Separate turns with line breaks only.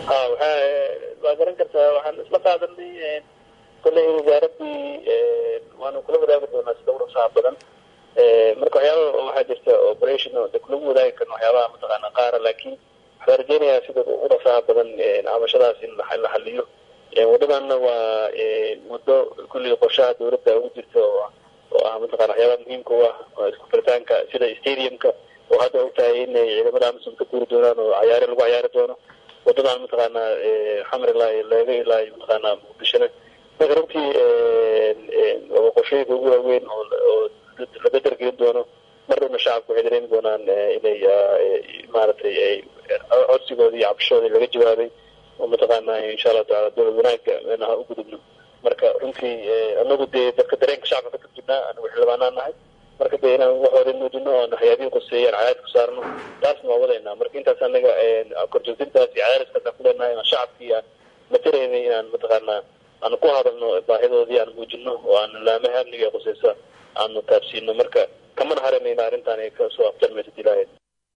ha waxa waa garan kartaa waxaan isla qaadanay kolley wasaaradii waanu kula wadaagi doonaa sida ugu dhaqsaha badan marka waxyaaba waxaa jirta operation de kulagu wadaagi karno waxyaabaha mataqaana qaara laakiin waxaan rajeynayaa sida ugu dhaqsaha badan cabashadaas in la xaliyo waddadanna waa waddo kulliga qorshaha dawladda ugu jirta oo oo ah mataqana waxyaabaha muhiimka u ah isku firitaanka sida stadiumka oo hadda ogtahay inay ciidamada amisom ka guuri doonaan oo cayaare lagu cayaari doono waddadan mataqaana xamar ilaa leega ilaa mataqaana muqdishona marka runtii qorshooyinka ugu waaweyn oo oo laga dargelin doono mar dhowna shacabku waxay dareemi doonaan inay maaragtay ay codsigoodii iyo cabashoodii laga jawaabay oo mataqaana insha allahu taala dowlad wanaagga inaha u gudubno marka runtii anagu dee dadka dareenka shacabka ka turjubnaa anagu xildhibaanaan nahay marka dee inaan waxooda muujino oon waxyaabihii quseeyaan cadaadis ku saarno taasna waa wadaynaa marka intaas anaga korjoogtintaas iyo cadaadiskaas aan ku leenahay aan shacabkii aan mataraynay inaan mataqaanaa aan ku hadalno baahidoodii aan muujino oo aan laamaha amniga quseysa aanu taabsiino marka kamana haramayna arrintaan ay kasoo afjarmaysa dilaaheed